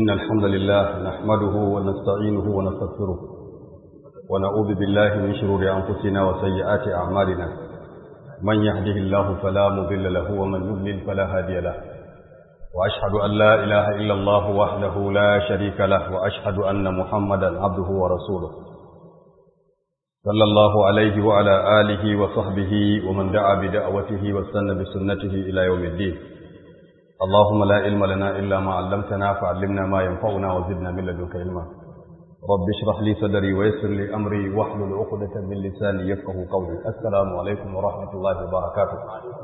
إن الحمد لله نحمده ونستعينه ونستغفره ونعوذ بالله من شرور أنفسنا وسيئات أعمالنا من يهده الله فلا مضل له ومن يضلل فلا هادي له وأشهد أن لا إله إلا الله وحده لا شريك له وأشهد أن محمدا عبده ورسوله صلى الله عليه وعلى آله وصحبه ومن دعا بدعوته واستنى بسنته إلى يوم الدين اللهم لا علم لنا إلا ما علمتنا فعلمنا ما ينفعنا وزدنا من لدنك علما رب اشرح لي صدري ويسر لي أمري واحلل عقدة من لساني يفقه قولي السلام عليكم ورحمة الله وبركاته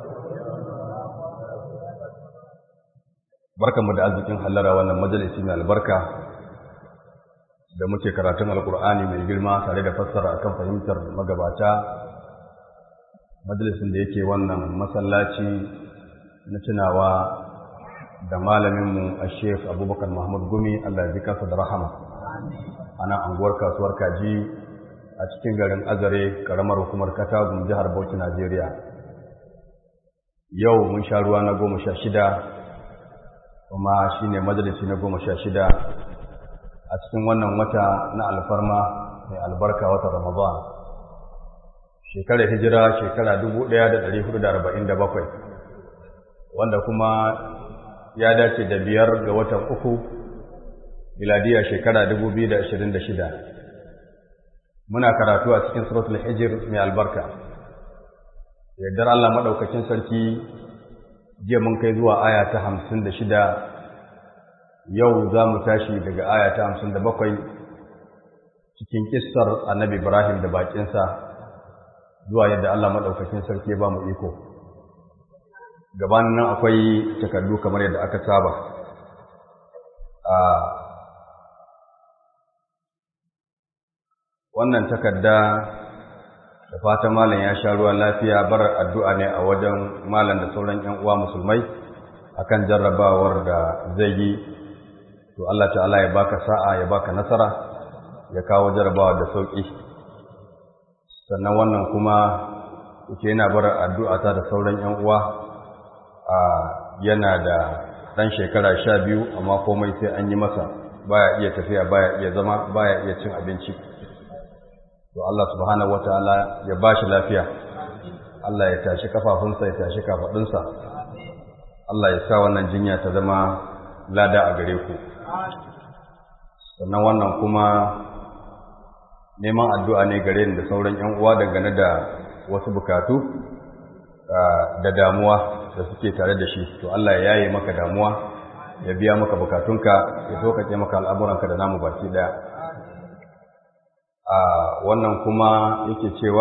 barkanmu da arzikin hallara wannan majalisi mai albarka da muke karatun alkur'ani mai girma tare da fassara akan fahimtar magabata majalisin da yake wannan masallaci na tunawa da malaminmu a sheikh abubakar mahmud gumi allah ya ji kansa da rahama ana anguwar kasuwar kaji a cikin garin azare karamar hukumar katagun jihar bauchi najeriya yau mun sha ruwa na goma sha shida kuma shi ne majalisi na goma sha shida a cikin wannan wata na alfarma mai albarka wata ramadan shekarar hijira shekara dubu ɗaya da ɗari hudu da arba'in da bakwai wanda kuma ya dace da biyar ga watan uku miladiya shekara dubu biyu da ashirin da shida muna karatu a cikin suratul hijir mai albarka yardar Allah maɗaukacin sarki jiya mun kai zuwa aya ta hamsin da shida yau za mu tashi daga aya ta hamsin da bakwai cikin kissar annabi ibrahim da bakinsa zuwa yadda Allah maɗaukacin sarki ba mu iko gabanin nan akwai takardu kamar yadda aka saba a wannan takarda da fatan malam ya sha ruwan lafiya bar addu'a ne a wajen malam da sauran ‘yan uwa musulmai akan jarrabawar da zai yi to Allah ta'ala ya baka sa'a ya baka nasara ya kawo jarrabawa da sauƙi sannan wannan kuma yake yana bar addu'a ta da sauran ‘yan uwa a yana da ɗan shekara sha biyu amma komai sai an yi masa baya iya tafiya baya iya zama baya iya cin abinci to Allah subhanahu wataala ya bashi lafiya Allah ya tashi kafafunsa ya tashi kafadunsa Allah ya sa wannan jinya ta zama lada a gare ku sannan wannan kuma neman addu'a ne gare ni da sauran ƴan uwa dangane da wasu bukatu da damuwa da suke tare da shi to Allah ya yaye maka damuwa ya biya maka bukatunka ya sauƙaƙe maka al'amuranka da namu baki ɗaya a wannan kuma yake cewa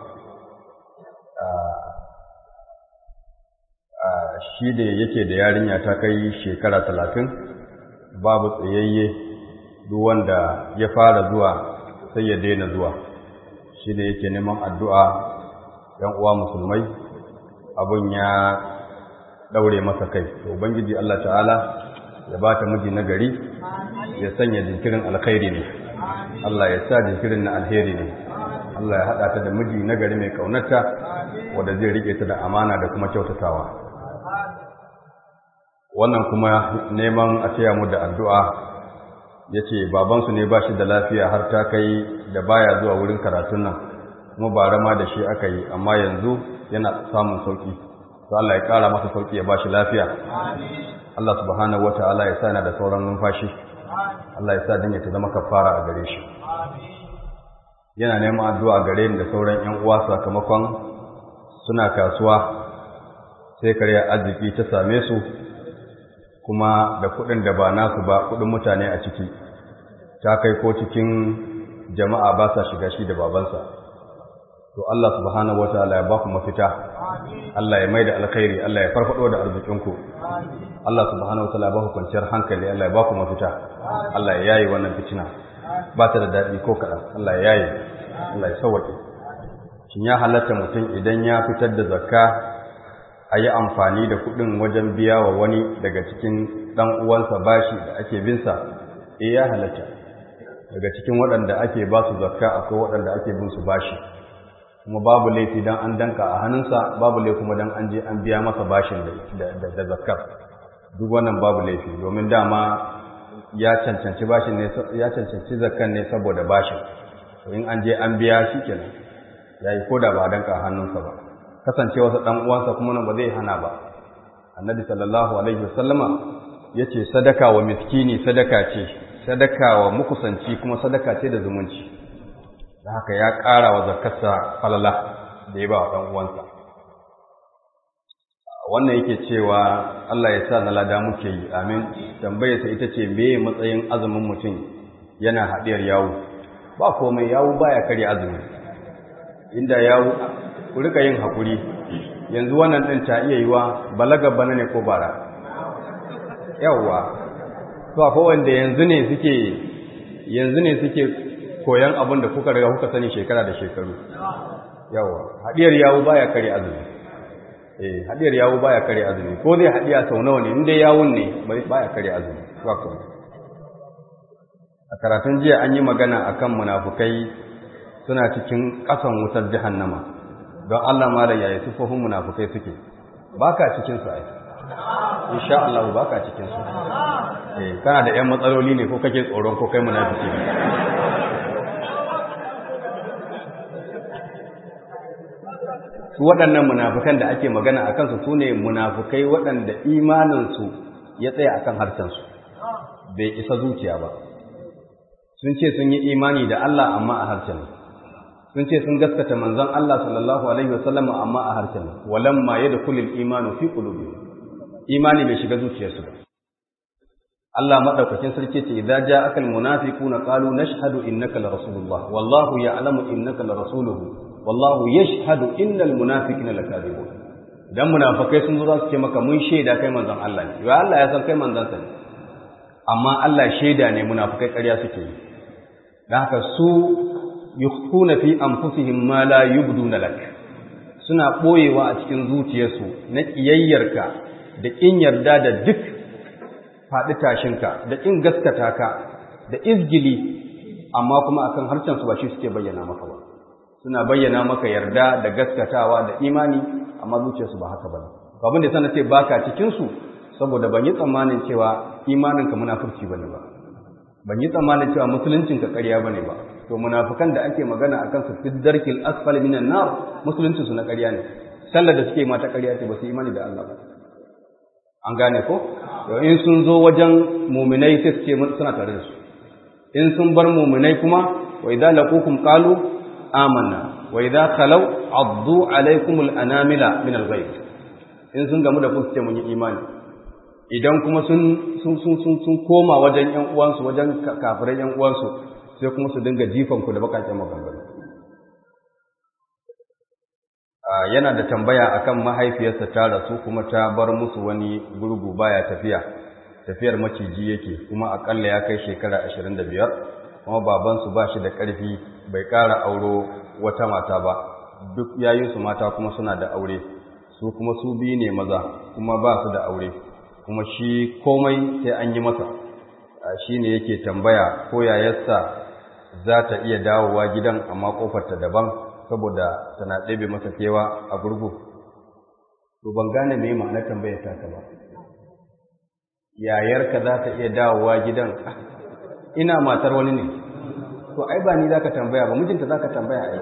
shi da yake da yarinya ta kai shekara talatin babu tsayayye duk wanda ya fara zuwa sai ya daina zuwa shi da yake neman addu'a ‘yan uwa musulmai abin ya ɗaure masa kai to ubangiji Allah ta'ala ya ba ta miji na gari ya sanya jinkirin alkhairi ne Allah ya sa jinkirin na alheri ne Allah ya haɗa ta da miji na gari mai ƙaunarta wadda zai riƙe ta da amana da kuma kyautatawa wannan kuma neman a taya mu da addu'a ya ce babansu ne ba shi da lafiya har ta kai da baya zuwa wurin karatun nan kuma ba rama da shi aka yi amma yanzu yana samun sauƙi to Allah ya ƙara masa sauƙi ya ba shi lafiya Allah subhanahu wata'ala ya sa yana da sauran numfashi Allah ya sa dinga ta zama kafara a gare shi yana neman addu'a gare ni da sauran ƴan uwa sakamakon suna kasuwa sai karya arziki ta same su kuma da kuɗin da ba nasu ba kuɗin mutane a ciki ta kai ko cikin jama'a ba sa shiga shi da babansa to Allah subhanahu wataala ya ba ku mafita Allah ya maida alkhairi Allah ya farfado da arzikinku Allah subhanahu wataala ya ba ku kwanciyar hankali Allah ya ba ku mafita Allah ya yayi wannan fitina ba ta da daɗi ko kaɗan Allah ya yayi Allah ya sauwaƙe shin ya halatta mutum idan ya fitar da zakka a yi amfani da kuɗin wajen biya wa wani daga cikin ɗan uwansa bashi da ake binsa eh ya halatta daga cikin waɗanda ake ba su zakka akwai waɗanda ake bin su bashi kuma babu laifi dan an danka a hannunsa babu laifi kuma dan an je an biya masa bashin da zakkar duk wannan babu laifi domin dama ya cancanci bashin ne ya cancanci zakkan ne saboda bashin to in an je an biya shi kenan yayi koda ba danka hannunsa ba kasance wasu dan uwansa kuma nan ba zai hana ba annabi sallallahu alaihi wasallama yace sadaka wa miskini sadaka ce sadaka wa mukusanci kuma sadaka ce da zumunci da haka ya ƙara wa zakarsa falala da ya ba wa ɗan uwansa wannan yake cewa Allah ya sa na lada muke yi amin tambayarsa ita ce me matsayin azumin mutum yana haɗiyar yawo ba komai yawo baya karya azumi inda yawo ku rika yin haƙuri yanzu wannan ɗin ta iya yiwa balaga bana ne ko bara yawwa to akwai wanda yanzu ne suke yanzu ne suke koyan abin da kuka riga kuka sani shekara da shekaru yawa hadiyar yawo baya kare azumi eh hadiyar yawo baya kare azumi ko zai hadiya sau nawa ne inda yawun ne baya kare azumi wato a karatun jiya an yi magana akan munafukai suna cikin kasan wutar jahannama don Allah malam yayi sufofin munafukai suke baka cikin su ai insha Allah baka cikin su eh kana da ƴan matsaloli ne ko kake tsoron ko kai munafiki ne su waɗannan munafukan da ake magana a kansu su ne munafukai waɗanda imaninsu ya tsaya a kan harshensu bai isa zuciya ba sun ce sun yi imani da Allah amma a harshen sun ce sun gaskata manzon Allah sallallahu alaihi wasallam amma a harshen walamma yadkhulul imanu fi qulubi imani bai shiga zuciyarsu ba Allah madaukakin sarki ce idza ja'aka almunafiquna qalu nashhadu innaka la rasulullah wallahu ya'lamu innaka la rasuluhu wallahu yashhadu innal munafiqina lakadibun dan munafikai sun zo za su ce maka mun shaida kai manzon Allah ne ya Allah ya san kai manzon sa ne amma Allah shaida ne munafikai ƙarya suke yi dan haka su yukhuna fi anfusihim ma la yubduna lak suna boyewa a cikin zuciyarsu na kiyayyarka da kin yarda da duk faɗi tashinka da kin gaskata ka da izgili amma kuma akan harshen su ba shi suke bayyana maka ba suna bayyana maka yarda da gaskatawa da imani amma zuciyarsu ba haka bane abin da sana ce baka cikin su saboda ban yi tsammanin cewa imanin ka munafurci bane ba ban yi tsammanin cewa musuluncin ka ƙarya bane ba to munafikan da ake magana akan su fi darkil asfali minan nar musuluncin su na ƙarya ne sallar da suke mata ƙarya ce ba su imani da Allah ba an gane ko in sun zo wajen muminai sai su ce suna tare da su in sun bar muminai kuma wa idza laqukum qalu amanna wa idza khalaw addu alaykum al-anamila min al-ghayb in sun gamu da ku ce mun yi imani idan kuma sun sun sun sun sun koma wajen ƴan uwansu wajen kafirai ƴan uwansu sai kuma su dinga jifan ku da bakakken maganganu yana da tambaya akan mahaifiyarsa ta rasu kuma ta bar musu wani gurgu baya tafiya tafiyar maciji yake kuma akalla ya kai shekara 25 kuma babansu ba shi da ƙarfi bai ƙara auro wata mata ba duk yayinsu mata kuma suna da aure su kuma su biyu ne maza kuma ba su da aure kuma shi komai sai an yi masa shi ne yake tambaya ko yayarsa za ta iya dawowa gidan amma ƙofarta daban saboda tana ɗebe masa kewa a gurgu to ban gane me ma'anar tambayar ta ba yayarka za ta iya dawowa gidan ina matar wani ne to ai ba ni zaka tambaya ba mijinta zaka tambaya ai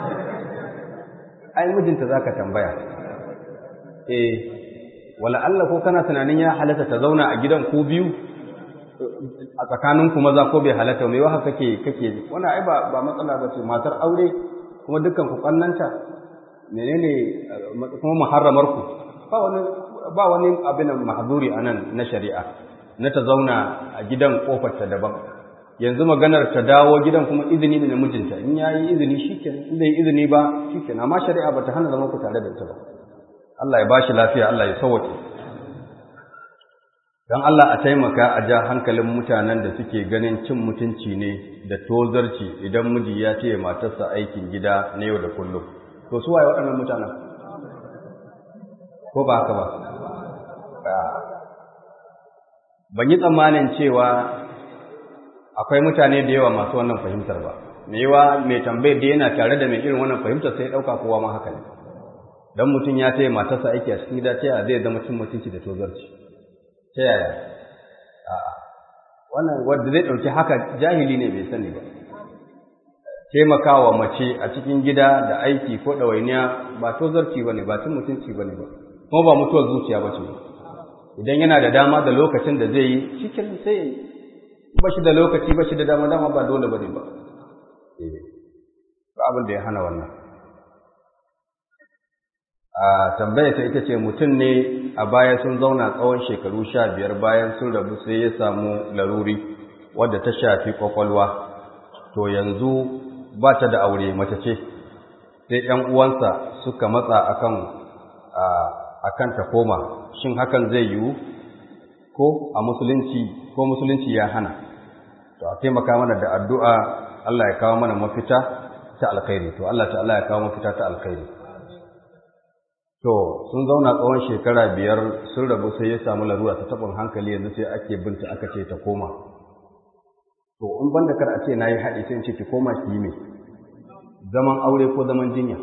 ai mijinta zaka tambaya eh wala Allah ko kana tunanin ya halatta ta zauna a gidan ko biyu a tsakanin ku maza ko bai halatta me wa kake kake wannan ai ba ba matsala ba ce matar aure kuma dukkan ku kannanta menene kuma muharramar ku ba wani ba wani abin mahzuri anan na shari'a na ta zauna a gidan kofar ta daban yanzu maganar ta dawo gidan kuma izini ne na mijinta in yayi izini shikenan in bai izini ba shikenan amma shari'a bata hana zaman ku tare da ita ba Allah ya bashi lafiya Allah ya sauke dan Allah a taimaka a ja hankalin mutanen da suke ganin cin mutunci ne da tozarci idan miji ya ce matarsa aikin gida na yau da kullum to su waye waɗannan mutanen ko ba haka ba ban yi tsammanin cewa akwai mutane da yawa masu wannan fahimtar ba mai yawa mai tambayar da yana tare da mai irin wannan fahimtar sai ɗauka kowa ma haka ne don mutum ya taya matarsa aiki a cikin gida ta yaya zai zama cin mutunci da tozarci ta yaya wannan wanda zai ɗauki haka jahili ne bai sani ba taimakawa mace a cikin gida da aiki ko ɗawainiya ba tozarci ba ne ba cin mutunci ba ne ba kuma ba mutuwar zuciya ba ce idan yana da dama da lokacin da zai yi cikin sai ya yi ba shi da lokaci ba shi da dama dama ba dole ba ne ba ba abin da ya hana wannan a tambaya ta ita ce mutum ne a baya sun zauna tsawon shekaru sha biyar bayan sun rabu sai ya samu laruri wadda ta shafi kwakwalwa to yanzu ba ta da aure mace ce sai ‘yan uwansa suka matsa akan akan ta koma shin hakan zai yiwu ko a musulunci ko musulunci ya hana to a taimaka mana da addu'a Allah ya kawo mana mafita ta alkhairi to Allah ta'ala ya kawo mafita ta alkhairi to sun zauna tsawon shekara biyar sun rabu sai ya samu larura ta tabin hankali yanzu sai ake binta aka ce ta koma to in banda kar a ce nayi haɗi sai in ce ki koma ki yi me zaman aure ko zaman jinya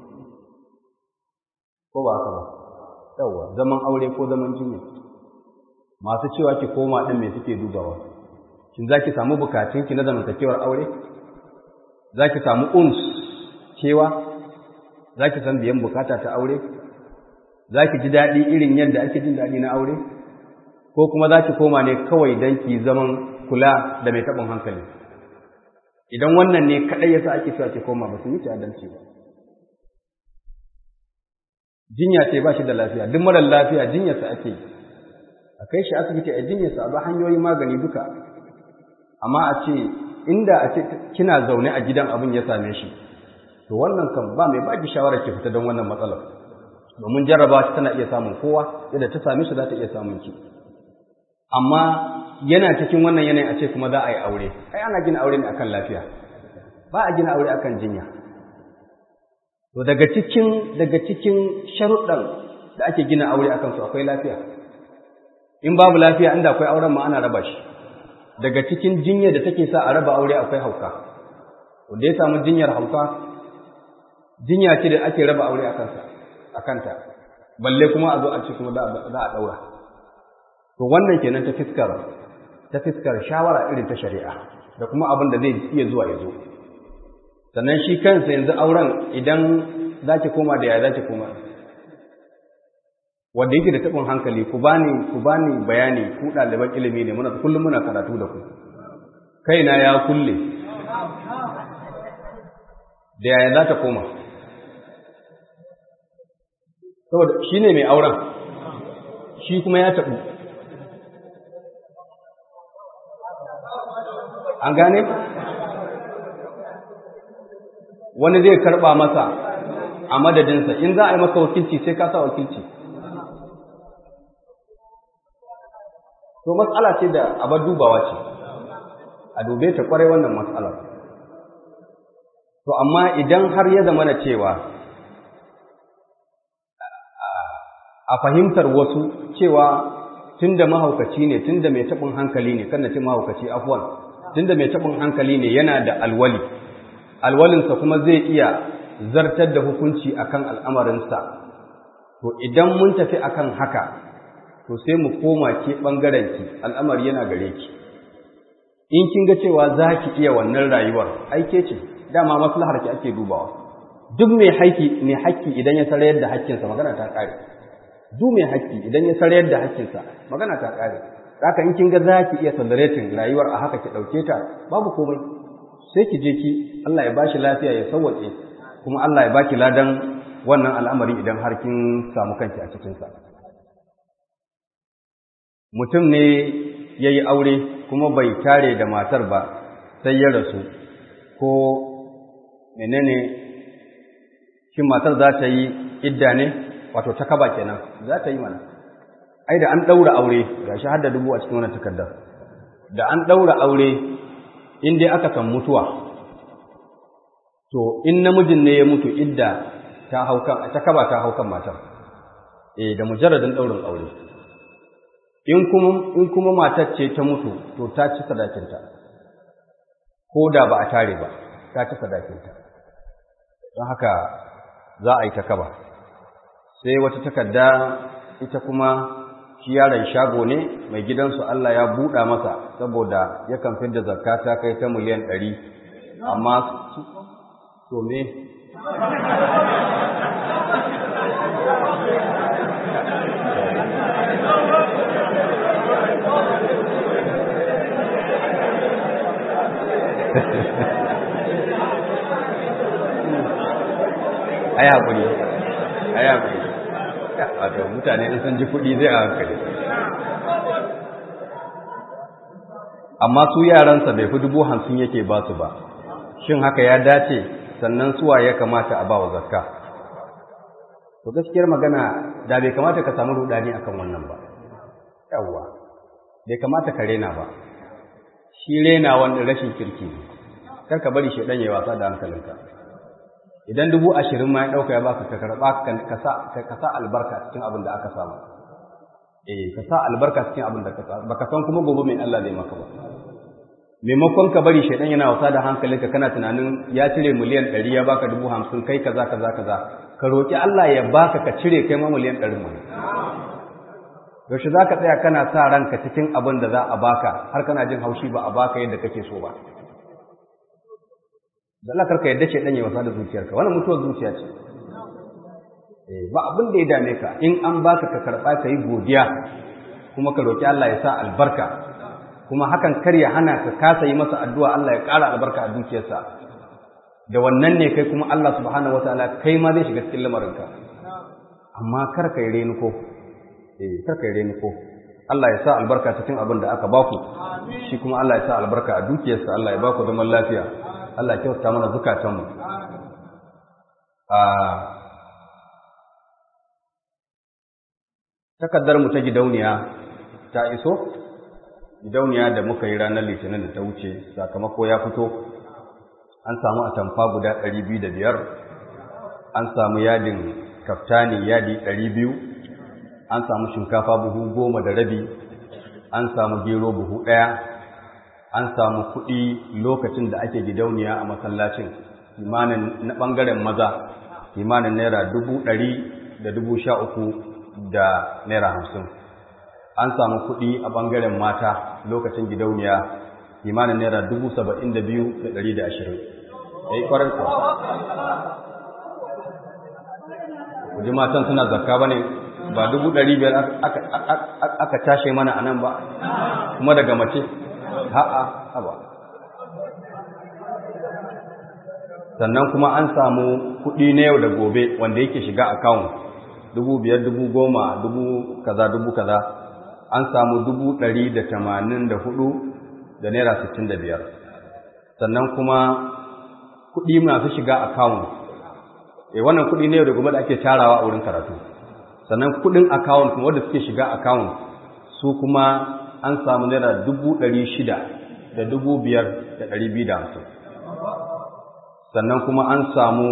ko ba haka ba yawa zaman aure ko zaman jinya masu cewa ki koma din me suke dubawa shin zaki samu bukatun ki na zamantakewar aure zaki samu uns kewa zaki san biyan bukata ta aure zaki ji daɗi irin yadda ake jin daɗi na aure ko kuma zaki koma ne kawai dan ki zaman kula da mai taɓin hankali idan wannan ne kaɗai yasa ake cewa ki koma ba su yi adalci ba jinya ce ba shi da lafiya duk marar lafiya jinyarsa ake yi a kai shi asibiti a jinyarsa a ba hanyoyin magani duka amma a ce inda a ce kina zaune a gidan abin ya same shi to wannan kan ba mai baki shawarar ki fita don wannan matsalar domin jarraba ta tana iya samun kowa yadda ta same shi za ta iya samun ki amma yana cikin wannan yanayin a ce kuma za a yi aure ai ana gina aure ne akan lafiya ba a gina aure akan jinya to daga cikin daga cikin sharuɗan da ake gina aure akan su akwai lafiya in babu lafiya inda akwai auren ma ana raba shi daga cikin jinya da take sa a raba aure akwai hauka wanda ya samu jinyar hauka jinya ce da ake raba aure akan sa akanta balle kuma a zo a ce kuma za a daura to wannan kenan ta fiskar ta fiskar shawara irin ta shari'a da kuma abin da zai iya zuwa ya zo sannan shi kansa yanzu auren idan za ki koma da ya za ki koma wanda yake da taɓin hankali ku bani ku bani bayani ku ɗaliban ilimi ne muna kullum muna karatu da ku kaina ya kulle da yaya za ta koma saboda shi ne mai auren shi kuma ya taɓu an gane wani zai karɓa masa a madadinsa in za a yi maka wakilci sai ka sa wakilci to matsala ce da abar dubawa ce a dube ta kwarai wannan matsalar to amma idan har ya zama na cewa a fahimtar wasu cewa tunda mahaukaci ne tunda mai taɓin hankali ne kan na ce mahaukaci afwan tunda mai taɓin hankali ne yana da alwali alwalinsa kuma zai iya zartar da hukunci akan al'amarinsa to idan mun tafi akan haka to sai mu koma ke ɓangarenki al'amari yana gare ki in kin ga cewa za ki iya wannan rayuwar aike ce dama maslahar ki ake dubawa duk mai haƙƙi mai haƙƙi idan ya sarayar da haƙƙinsa magana ta ƙare duk mai haƙƙi idan ya sarayar da haƙƙinsa magana ta ƙare haka in kin ga za ki iya tolerating rayuwar a haka ki ɗauke ta babu komai sai ki je ki Allah ya bashi lafiya ya sauwaƙe kuma Allah ya baki ladan wannan al'amari idan har kin samu kanki a cikinsa. Mutum ne ya yi aure kuma bai tare da matar ba sai ya rasu ko menene shi matar za ta yi idda ne wato ta kaba kenan za ta yi mana. Ai da an ɗaura aure ga shi har da dubu a cikin wannan takardar. Da an ɗaura aure in dai aka san mutuwa to in namijin ne ya mutu idda ta haukan ta kaba ta haukan matar eh da mujarradin daurin aure in kuma in kuma matar ce ta mutu to ta ci sadakinta ko da ba a tare ba ta ci sadakinta don haka za a yi ta kaba sai wata takarda ita kuma shi yaron shago ne mai gidansu Allah ya buɗa masa saboda yakan fidda zakka ta kai ta miliyan ɗari amma su to me ai hakuri ai hakuri wato mutane in sun ji kuɗi zai a hankali amma su yaransa bai fi dubu hamsin yake ba su ba shin haka ya dace sannan suwa ya kamata a ba wa zakka to gaskiyar magana da bai kamata ka samu rudani akan wannan ba yawwa bai kamata ka rena ba shi rena wanda rashin kirki ne kar ka bari shedan ya wasa da hankalinka idan dubu ashirin ma ya ɗauka ya baka ka karɓa ka sa albarka cikin abin da aka samu eh ka sa albarka cikin abin da ka samu baka san kuma gobe mai Allah zai maka ba maimakon ka bari shaidan yana wasa da hankalinka kana tunanin ya cire miliyan ɗari ya baka dubu hamsin kai kaza kaza kaza ka roƙi Allah ya baka ka cire kai ma miliyan ɗari mu yaushe za ka tsaya kana sa ranka cikin abin da za a baka har kana jin haushi ba a baka yadda kake so ba da Allah karka yadda ce dan ya wasa da zuciyarka wannan mutuwar zuciya ce eh ba abin da ya dame ka in an baka ka karba ka yi godiya kuma ka roki Allah ya sa albarka kuma hakan kar ya hana ka kasa yi masa addu'a Allah ya ƙara albarka a dukiyarsa da wannan ne kai kuma Allah subhanahu wataala kai ma zai shiga cikin lamarinka amma kar ka yi renuko eh kar ka yi renuko Allah ya sa albarka cikin abin da aka baku shi kuma Allah ya sa albarka a dukiyarsa Allah ya baku zaman lafiya Allah kyauta mana zukatanmu a takaddarmu ta gidauniya ta iso gidauniya da muka yi ranar litinin da ta wuce sakamako ya fito an samu atamfa guda ɗari biyu da biyar an samu yadin kaftani yadi ɗari biyu an samu shinkafa buhu goma da rabi an samu gero buhu ɗaya an samu kuɗi lokacin da ake gidauniya a masallacin kimanin na ɓangaren maza kimanin naira dubu ɗari da dubu sha uku da naira hamsin an samu kuɗi a ɓangaren mata lokacin gidauniya kimanin naira dubu saba'in da biyu da ɗari da ashirin ya yi ƙwarar kuwa kuji matan suna zakka ba ne ba dubu ɗari biyar aka tashe mana a nan ba kuma daga mace ha'a haba sannan kuma an samu kuɗi na yau da gobe wanda yake shiga akawun dubu biyar dubu goma dubu kaza dubu kaza an samu dubu ɗari da tamanin da hudu da naira sittin da biyar sannan kuma kuɗi masu shiga akawun e wannan kuɗi na yau da gobe da ake tarawa a wurin karatu sannan kuɗin akawun kuma wanda suke shiga akawun su kuma an samu naira dubu ɗari shida da dubu biyar da ɗari biyu da hamsin sannan kuma an samu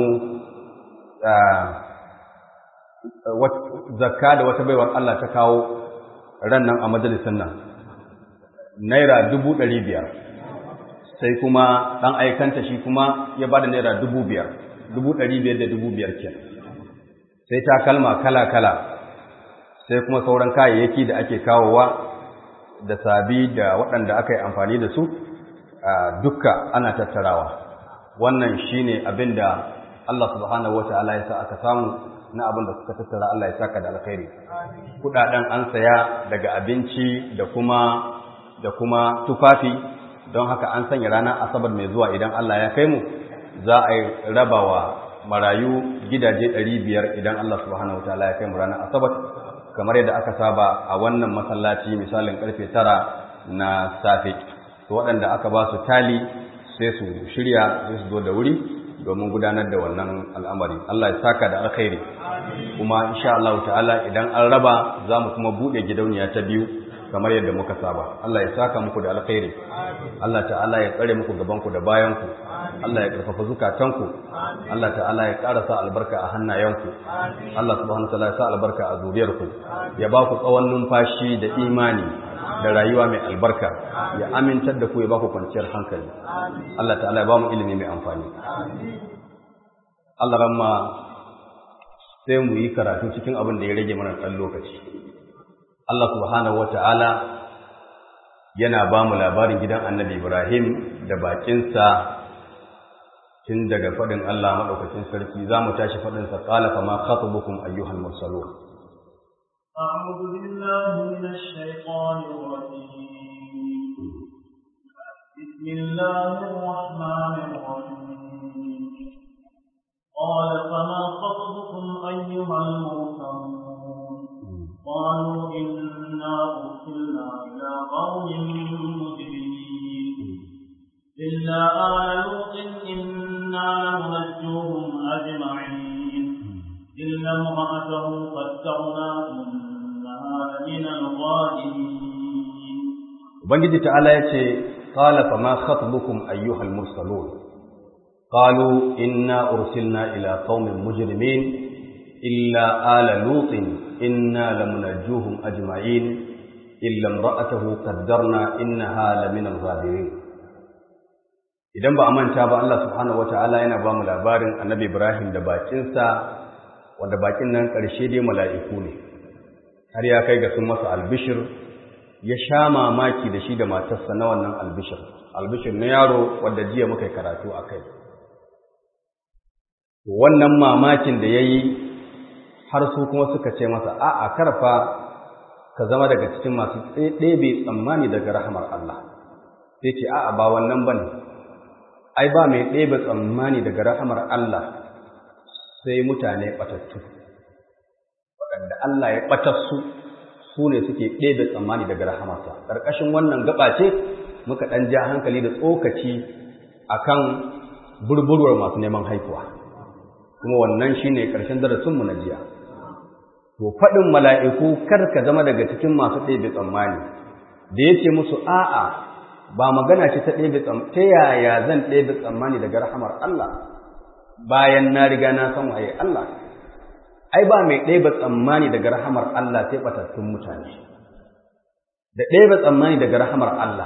zakka da wata baiwar Allah ta kawo ran nan a majalisar nan naira dubu ɗari biyar sai kuma ɗan aikanta shi kuma ya ba da naira dubu biyar dubu ɗari biyar da dubu biyar ke sai ta kalma kala-kala sai kuma sauran kayayyaki da ake kawowa da sabi da waɗanda aka yi amfani da su dukka ana tattarawa wannan shine abin da Allah subhanahu wata'ala ya sa aka samu na abin da suka tattara Allah ya saka da alkhairi kudaden an saya daga abinci da kuma da kuma tufafi don haka an sanya ranar asabar mai zuwa idan Allah ya kai mu za a yi rabawa marayu gidaje 500 idan Allah subhanahu wata'ala ya kai mu ranar asabar kamar yadda aka saba a wannan masallaci misalin karfe tara na safe to waɗanda aka ba su tali sai su shirya sai su zo da wuri domin gudanar da wannan al'amari Allah ya saka da alkhairi kuma insha Allah ta'ala idan an raba za mu kuma buɗe gidauniya ta biyu kamar yadda muka saba Allah ya saka muku da alkhairi Allah ta'ala ya tsare muku gabanku da bayanku Allah ya karfafa zukatanku Allah ta'ala ya ƙara sa albarka a hannayenku Allah subhanahu wa ta'ala ya sa albarka a zuriyarku ya ba ku tsawon numfashi da imani da rayuwa mai albarka ya amintar da ku ya ba ku kwanciyar hankali Allah ta'ala ya ba mu ilimi mai amfani Allah ramma sai mu yi karatu cikin abin da ya rage mana ɗan lokaci Allah subhanahu wata'ala yana ba mu labarin gidan annabi Ibrahim da bakinsa tun daga faɗin Allah maɗaukacin sarki za mu tashi faɗinsa ƙala kama khatubukum ayyuhal mursalun أعوذ بالله من الشيطان الرجيم بسم الله الرحمن الرحيم قال فما خطبكم أيها المرسلون قالوا إنا أرسلنا إلى قوم مجرمين إلا آل لوط إنا لمنجوهم أجمعين إلا امرأته قدرنا إنها لمن الظالمين Ubangiji ta'ala ya ce, Ƙala fa ma khatubukum ayyuhal mursalun qalu inna ursilna ila qaumin mujrimin illa ala lutin inna lamunajjuhum ajma'in illa imra'atahu qaddarna innaha lamina al-ghabirin idan ba a manta ba Allah subhanahu wata'ala yana ba mu labarin annabi Ibrahim da bakinsa wanda bakin nan ƙarshe dai mala'iku ne har ya kai ga sun masa albishir ya sha mamaki da shi da matarsa na wannan albishir albishir na yaro wanda jiya muka yi karatu a kai wannan mamakin da ya yi har su kuma suka ce masa a'a karfa ka zama daga cikin masu ɗebe tsammani daga rahamar Allah sai ce a'a ba wannan ba ne ai ba mai ɗebe tsammani daga rahamar Allah sai mutane ɓatattu waɗanda Allah ya ɓatar su su ne suke ɗebe tsammani daga rahamarsa ƙarƙashin wannan gaba ce muka ɗan ja hankali da tsokaci akan burburwar masu neman haihuwa kuma wannan shine ƙarshen darasinmu na jiya to faɗin mala'iku kar ka zama daga cikin masu ɗebe tsammani da ya ce musu a'a ba magana ce ta ɗebe tsammani ta yaya zan ɗebe tsammani daga rahamar Allah bayan na riga na san waye Allah ai ba mai ɗebe tsammani daga rahamar Allah sai batattun mutane da ɗebe tsammani daga rahamar Allah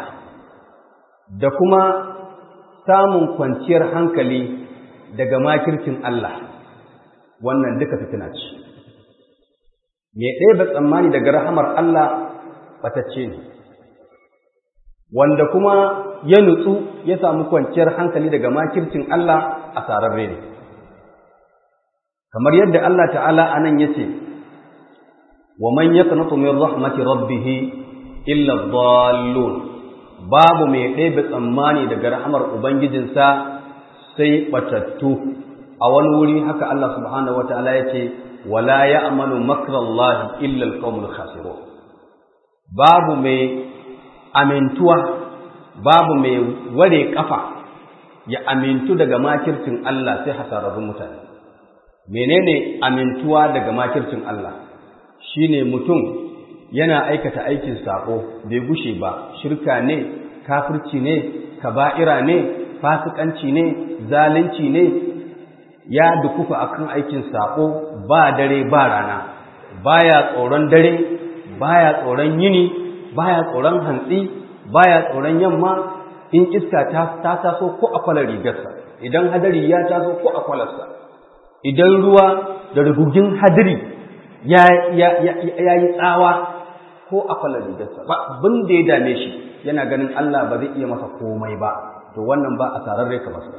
da kuma samun kwanciyar hankali daga makircin Allah wannan duka fitina ce mai ɗebe tsammani daga rahamar Allah batacce ne wanda kuma ya nutsu ya samu kwanciyar hankali daga makircin Allah a sararre ne kamar yadda Allah ta'ala anan yace wa man yaqnatu min rahmati rabbih illa dhallun babu mai ɗebe tsammani daga rahmar ubangijinsa sai batattu a wani wuri haka Allah subhanahu wataala yace wala ya'manu makrallahi illa alqawmul khasirun babu mai amintuwa babu mai ware kafa ya amintu daga makircin Allah sai hasararrun mutane menene amintuwa daga makircin Allah shine mutum yana aikata aikin sako bai gushe ba shirka ne kafirci ne kaba'ira ne fasikanci ne zalunci ne ya dukufa akan aikin sako ba dare ba rana baya tsoron dare baya tsoron yini baya tsoron hantsi baya tsoron yamma in iska ta taso ko akwalar rigarsa idan hadari ya taso ko akwalarsa idan ruwa da rugugin hadiri ya yi tsawa ko a kwalar rigarsa ba abin da ya dame shi yana ganin Allah ba zai iya masa komai ba to wannan ba a tararre ka masa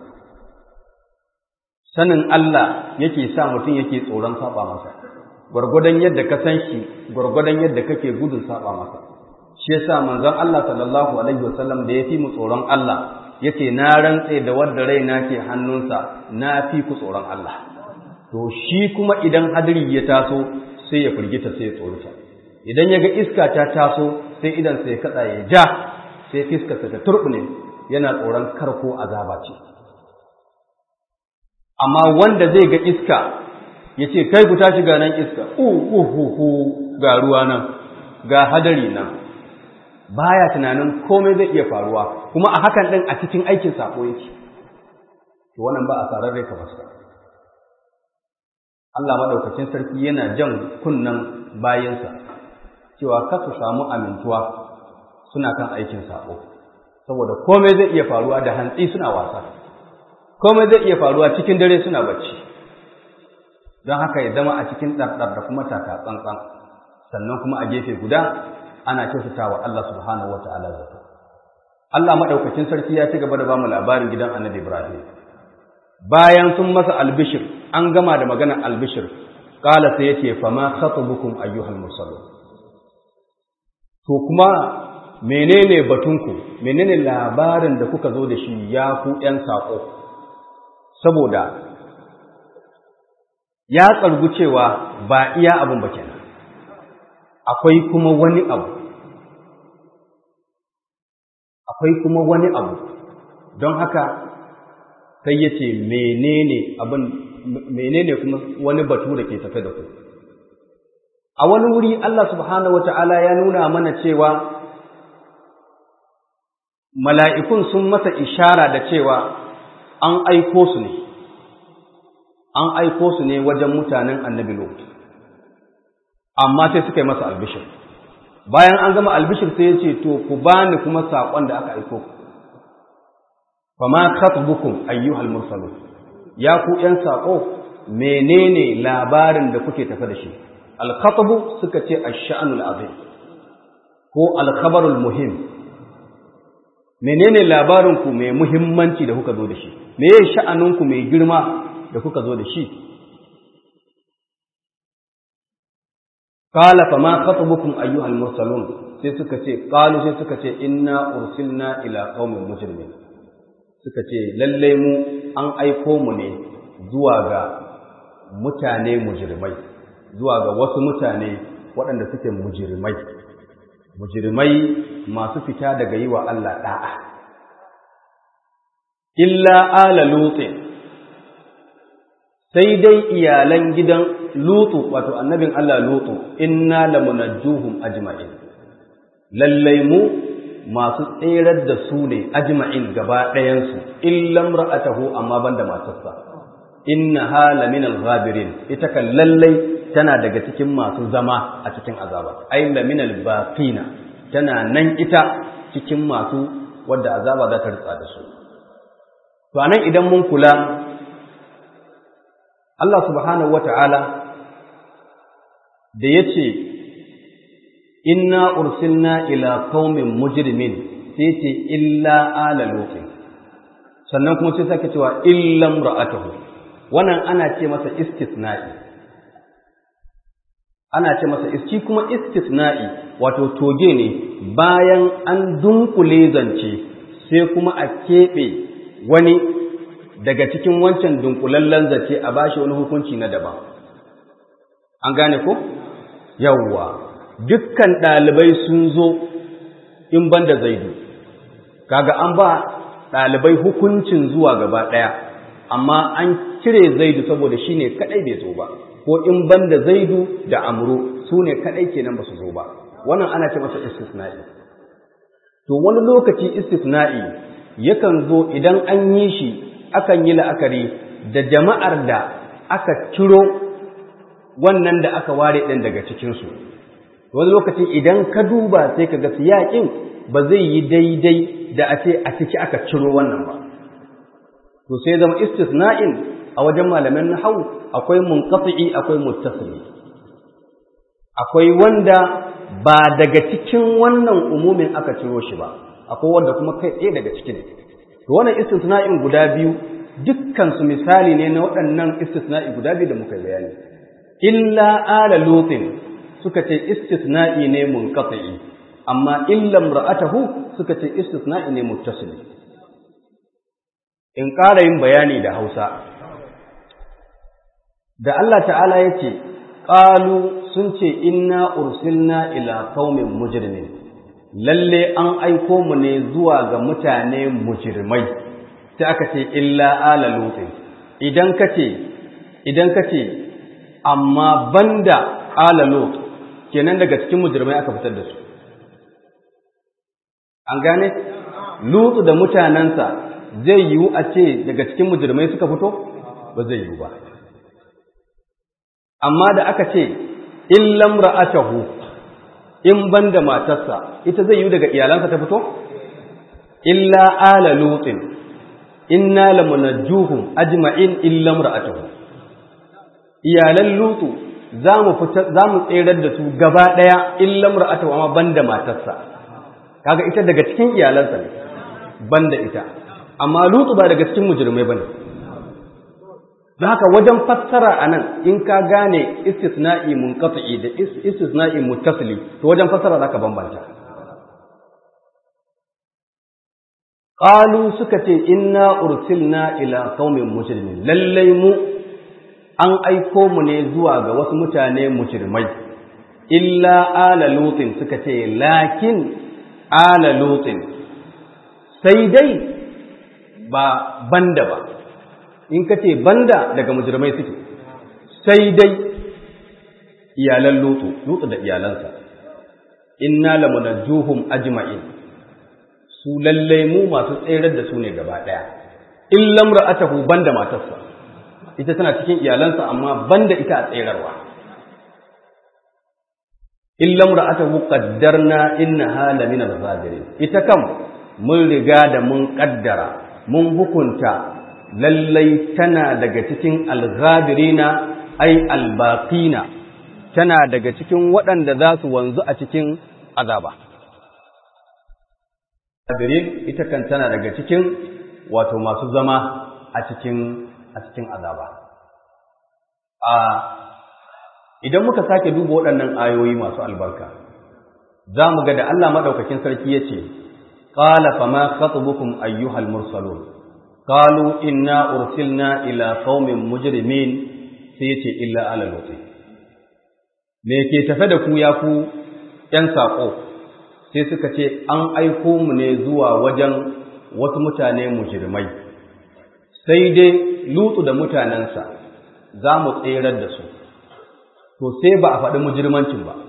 sanin Allah yake sa mutum yake tsoron saba masa gwargwadon yadda ka san shi gwargwadon yadda kake gudun saba masa shi yasa manzon Allah sallallahu alaihi wasallam da ya fi mu tsoron Allah yace na rantse da wanda raina ke hannunsa na fi ku tsoron Allah to shi kuma idan hadiri ya taso sai ya firgita sai ya tsorita idan ya ga iska ta taso sai idan sai ya kada ya ja sai fiskarsa ta turbune yana tsoron karko azaba ce amma wanda zai ga iska ya ce kai ku tashi ga nan iska uhuhu ga ruwa nan ga hadari nan baya tunanin komai zai iya faruwa kuma a hakan din a cikin aikin sako yake to wannan ba a sararre ka fasa Allah maɗaukacin sarki yana jan kunnan bayansa cewa kar su samu amintuwa suna kan aikin saƙo saboda komai zai iya faruwa da hantsi suna wasa komai zai iya faruwa cikin dare suna bacci don haka ya zama a cikin ɗarɗar da kuma taka tsantsan sannan kuma a gefe guda ana kyautatawa Allah subhanahu wata'ala zato Allah madaukakin sarki ya ci gaba da bamu labarin gidan Annabi Ibrahim bayan sun masa albishir an gama da maganar albishir qala sai yace fama khatabukum ayyuhal mursalun to kuma menene batunku menene labarin da kuka zo da shi ya ku ƴan saƙo saboda ya tsargu cewa ba iya abin ba kenan akwai kuma wani abu akwai kuma wani abu don haka sai ya ce menene abin menene kuma wani batu da ke tafe da ku a wani wuri Allah subhanahu wata'ala ya nuna mana cewa mala'ikun sun masa ishara da cewa an aiko su ne an aiko su ne wajen mutanen annabi Lot amma sai suka yi masa albishir bayan an gama albishir sai ya ce to ku bani kuma saƙon da aka aiko ku fama khatbukum ayyuhal mursalun ya ku ƴan saƙo menene labarin da kuke tafe da shi al-khatbu suka ce ash-sha'nul azim ko al-khabarul muhim menene labarin ku mai muhimmanci da kuka zo da shi meye sha'anin ku mai girma da kuka zo da shi qala fama khatbukum ayyuhal mursalun sai suka ce qalu sai suka ce inna ursilna ila qaumin mujrimin suka ce lallai mu an aiko mu ne zuwa ga mutane mujirmai zuwa ga wasu mutane waɗanda suke mujirmai mujirmai masu fita daga yi wa Allah ɗa'a illa ala lutin sai dai iyalan gidan lutu wato annabin Allah lutu inna lamunajjuhum ajma'in lallai mu masu tserar da su ne ajma'in gaba ɗayansu illam ra'atahu amma banda matarsa inna hala min al-ghabirin ita kan lallai tana daga cikin masu zama a cikin azaba ay la min al-baqina tana nan ita cikin masu wadda azaba za ta ritsa da su to anan idan mun kula Allah subhanahu wata'ala da yace inna ursilna ila qaumin mujrimin sai ce illa ala lutin sannan kuma sai sake cewa illam ra'atuhu wannan ana ce masa istisna'i ana ce masa iski kuma istisna'i wato toge ne bayan an dunkule zance sai kuma a keɓe wani daga cikin wancan dunkulallen zance a bashi wani hukunci na daban an gane ko yawwa dukkan ɗalibai sun zo in ban da zaidu kaga an ba ɗalibai hukuncin zuwa gaba ɗaya amma an cire zaidu saboda shi ne kaɗai bai zo ba ko in ban da zaidu da amru su ne kaɗai kenan ba su zo ba wannan ana ce masa istisna'i to wani lokaci istisna'i yakan zo idan an yi shi akan yi la'akari da jama'ar da aka ciro wannan da aka ware ɗin daga cikinsu wani lokaci idan ka duba sai ka ga siyaƙin ba zai yi daidai da a ce a ciki aka ciro wannan ba to sai zama istisna'in a wajen malaman nahwu akwai munqati akwai muttasili akwai wanda ba daga cikin wannan umumin aka ciro shi ba akwai wanda kuma kai tsaye daga cikin to wannan istisna'in guda biyu dukkan su misali ne na waɗannan istisna'i guda biyu da muka bayani illa ala lutin suka ce istisna'i ne munqati amma illa imra'atahu suka ce istisna'i ne muttasil in ƙara yin bayani da Hausa da Allah ta'ala yace qalu sun ce inna ursilna ila qaumin mujrimin lalle an aiko mu ne zuwa ga mutane mujrimai sai aka ce illa ala lutin idan kace idan kace amma banda ala lut kenan daga cikin mujrimai aka fitar da su an gane lutu da mutanensa zai yiwu a ce daga cikin mujrimai suka fito ba zai yiwu ba amma da aka ce illam ra'atahu in banda matarsa ita zai yiwu daga iyalansa ta fito illa ala lutin inna lamunajjuhum ajma'in illam ra'atahu iyalan lutu za mu za mu tserar da su gaba daya illa mar'atu amma banda matarsa kaga ita daga cikin iyalansa ne banda ita amma lutu ba daga cikin mujrimai bane don haka wajen fassara anan in ka gane istisna'i munqati da istisna'i muttasili to wajen fassara zaka bambanta qalu suka ce inna ursilna ila qaumin mujrimin lallai mu an aiko mu ne zuwa ga wasu mutane mujrimai illa ala lutin suka ce lakin ala lutin sai dai ba banda ba in ka ce banda daga mujrimai suke sai dai iyalan lutu lutu da iyalansa inna lamunajjuhum ajma'in su lallai mu masu tserar da su ne gaba daya illam ra'atahu banda matarsa ita tana cikin iyalansa amma banda ita a tserarwa illam ra'atahu qaddarna innaha lamina al-zabirin ita kam mun riga da mun kaddara mun hukunta lallai tana daga cikin al-ghabirina ai al-baqina tana daga cikin waɗanda za su wanzu a cikin azaba al-ghabirin ita kan tana daga cikin wato masu zama a cikin a cikin azaba a idan muka sake duba waɗannan ayoyi masu albarka za mu ga da Allah maɗaukakin sarki ya ce ƙala fama khatubukum ayyuhal mursalun qalu inna ursilna ila qaumin mujrimin sai yace illa ala lut me ke tafe da ku ya ku ƴan saƙo sai suka ce an aiko mu ne zuwa wajen wasu mutane mujrimai sai dai lutu da mutanensa za mu tserar da su to sai ba a faɗi mujirmancin ba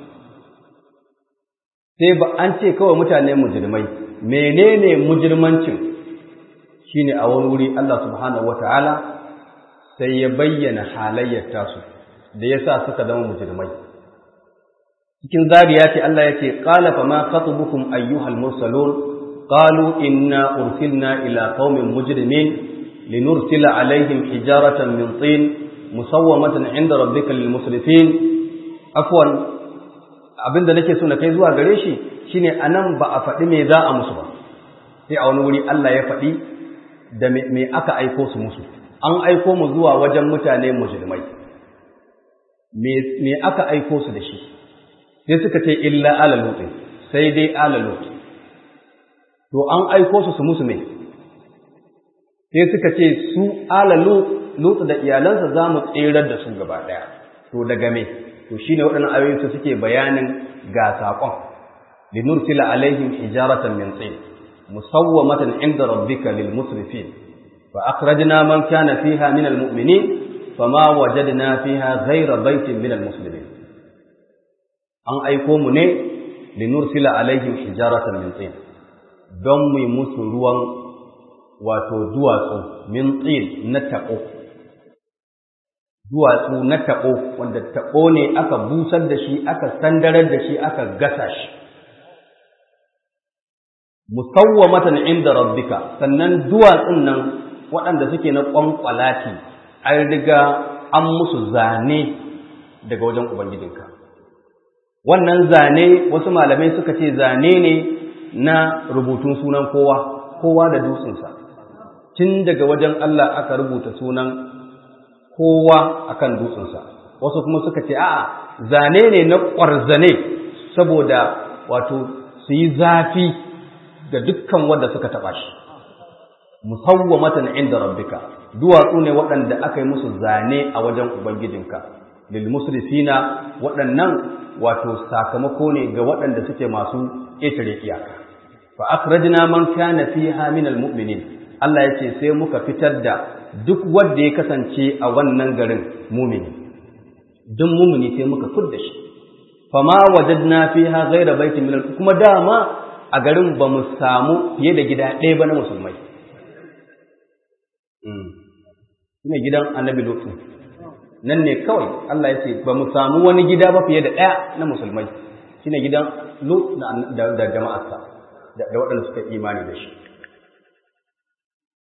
sai ba an ce kawai mutane mujirmai menene mujirmancin shine a wani wuri Allah subhanahu wataala sai ya bayyana halayyar tasu da yasa suka zama mujirmai cikin zariya ce Allah ya ce qala fa ma khatubukum ayyuhal mursalun qalu inna ursilna ila qaumin mujrimin linursila alaihim hijaratan min tin musawwamatan inda rabbika lil musrifin afwan abinda nake so na kai zuwa gare shi shine anan ba a faɗi me za a musu ba sai a wani wuri Allah ya faɗi da me aka aiko su musu an aiko mu zuwa wajen mutane mujrimai me me aka aiko su da shi sai suka ce illa ala lut sai dai ala lut to an aiko su su musu me sai suka ce su ala lut Lutsu da iyalansa za mu tserar da su gaba ɗaya, to daga me, to shi ne waɗannan ayoyin su suke bayanin ga saƙon, linursila alaihim hijaratan min tsin, musawwamatan inda rabbika lil musrifin, fa akhrajna man kana fiha min al mu'minin fama wajadna fiha ghayra baitin min al muslimin. An aiko mu ne linursila alaihim hijaratan min tsin, don mu musu ruwan wato duwatsu min tsin na taɓo duwatsu na taɓo wanda taɓo ne aka busar da shi aka sandarar da shi aka gasa shi musawwamatan inda rabbika sannan duwatsun nan waɗanda suke na ƙwanƙwalati an riga an musu zane daga wajen ubangijinka wannan zane wasu malamai suka ce zane ne na rubutun sunan kowa kowa da dutsensa tun daga wajen Allah aka rubuta sunan kowa akan dutsensa wasu kuma suka ce a'a zane ne na ƙwarzane saboda wato su yi zafi ga dukkan wanda suka taɓa shi musawwamatan inda rabbika duwatsu ne waɗanda aka yi musu zane a wajen ubangijinka lil musrifina waɗannan wato sakamako ne ga waɗanda suke masu ƙetare iyaka fa akhrajna man kana fiha min almu'minin Allah yace sai muka fitar da duk wanda ya kasance a wannan garin mumini duk mumini sai muka fudda shi fama wajadna fiha ghayra baitin min kuma dama a garin ba mu samu fiye da gida ɗaya ba na musulmai ne gidan annabi lutu nan ne kawai Allah ya ce ba mu samu wani gida ba fiye da ɗaya na musulmai shine gidan lut da jama'arsa da waɗanda suka imani da shi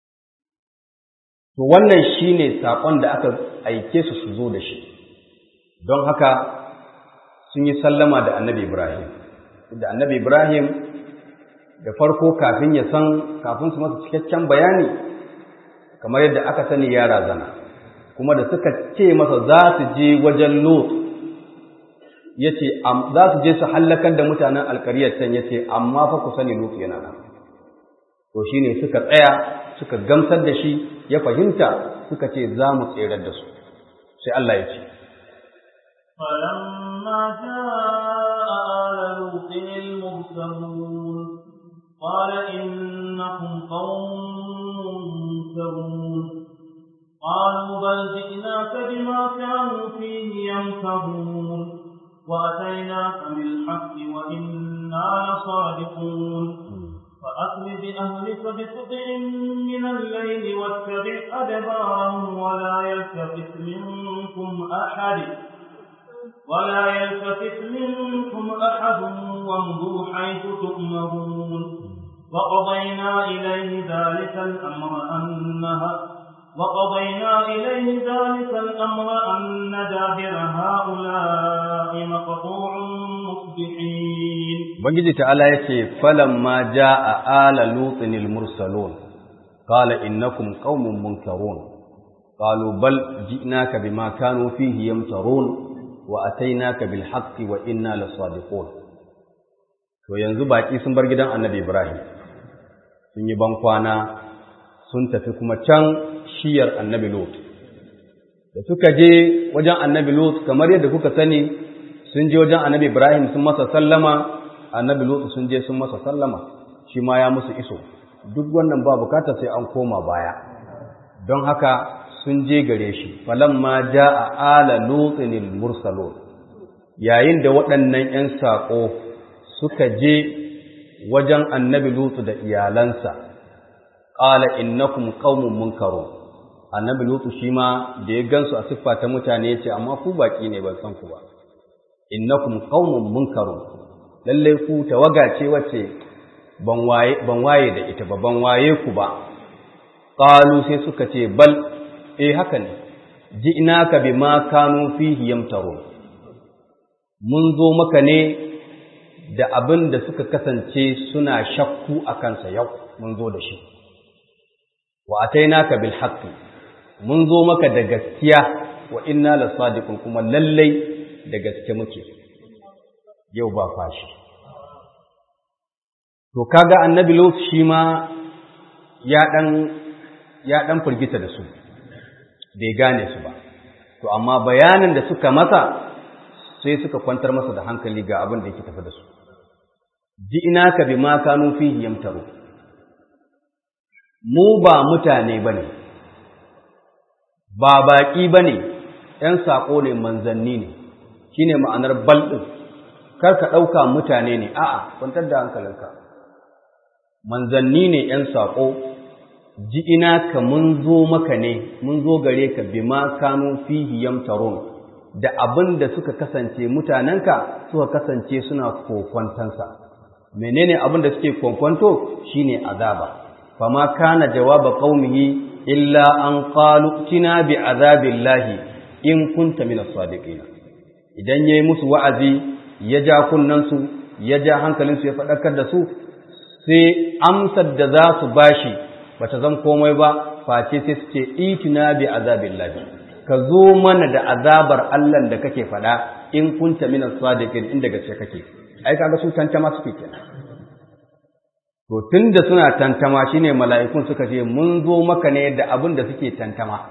to wannan shine saƙon da aka aike su su zo da shi don haka sun yi sallama da annabi Ibrahim da annabi Ibrahim da farko kafin ya san kafin su masa cikakken bayani kamar yadda aka sani ya razana kuma da suka ce masa za su je wajen Lot ya ce za su je su hallakar da mutanen alkariyar can ya ce amma fa ku sani Lot yana nan to shi ne suka tsaya suka gamsar da shi ya fahimta suka ce za mu tserar da su sai Allah ya ce فلما جاء آل لوط المرسلون قال إنكم قوم منكرون قالوا بل جئناك بما كانوا فيه يمترون وأتيناك بالحق وإنا لصادقون فأسر بأهلك بقطع من الليل واتبع أدبارهم ولا يلتفت منكم أحد ولا يلتفت منكم أحد وامضوا حيث تؤمرون وقضينا إليه ذلك الأمر أنها وقضينا إليه ذلك الأمر أن دابر هؤلاء مقطوع مصبحين Ubangiji ta'ala ya ce, Falamma ja a ala lutsinil mursalon, ƙala innakum ƙaunin munkarun, ƙalu bal ji'naka bima kanu fihi yamtarun wa atainaka bil haqqi wa inna lasadiqun. To yanzu baƙi sun bar gidan Annabi Ibrahim, sun yi bankwana sun tafi kuma can shiyar Annabi Lut. Da suka je wajen Annabi Lut kamar yadda kuka sani sun je wajen Annabi Ibrahim sun masa sallama annabi lutu sun je sun masa sallama shi ma ya musu iso duk wannan ba bukata sai an koma baya don haka sun je gare shi falamma jaa ala lutinil mursalun yayin da waɗannan 'yan saƙo suka je wajen annabi lutu da iyalansa qala innakum qaumun munkarun annabi lutu shi ma da ya gansu a siffa ta mutane ya ce amma ku baki ne ban san ku ba innakum qaumun munkarun lalle ku tawaga ce wacce ban waye ban waye da ita ba ban waye ku ba qalu sai suka ce bal eh haka ne ji'naka bima kanu fihi yamtarun mun zo maka ne da abin da suka kasance suna shakku a kansa yau mun zo da shi wa atainaka bil haqqi mun zo maka da gaskiya wa inna lasadiqun kuma lallai da gaske muke yau ba fashi to kaga annabi lut shi ma ya dan ya dan furgita da su bai gane su ba to amma bayanin da suka masa sai suka kwantar masa da hankali ga abin da yake tafi da su ji'inaka bima kanu fihi yamtaru mu ba mutane bane ba baki bane ‘yan saƙo ne manzanni ne shi ne ma'anar balɗin kar ka ɗauka mutane ne a'a kwantar da hankalinka manzanni ne ‘yan saƙo ji ina ka mun zo maka ne mun zo gare ka bima kanu fihi yamtarun da abin da suka kasance mutanenka suka kasance suna kokwantansa menene abin da suke kokwanto shine azaba fama kana jawaba qaumihi illa an qalu tina bi azabillahi in kunta min as-sadiqin idan yayi musu wa'azi ya ja kunnansu ya ja hankalinsu ya faɗakar da su sai amsar da za su bashi bata zan komai ba face sai su ce itina bi azabillahi ka zo mana da azabar Allah da kake faɗa in kunta min as-sadiqin inda gaske kake ai kaga su tantama suke kenan to tunda suna tantama shine mala'ikun suka ce mun zo maka ne da abin da suke tantama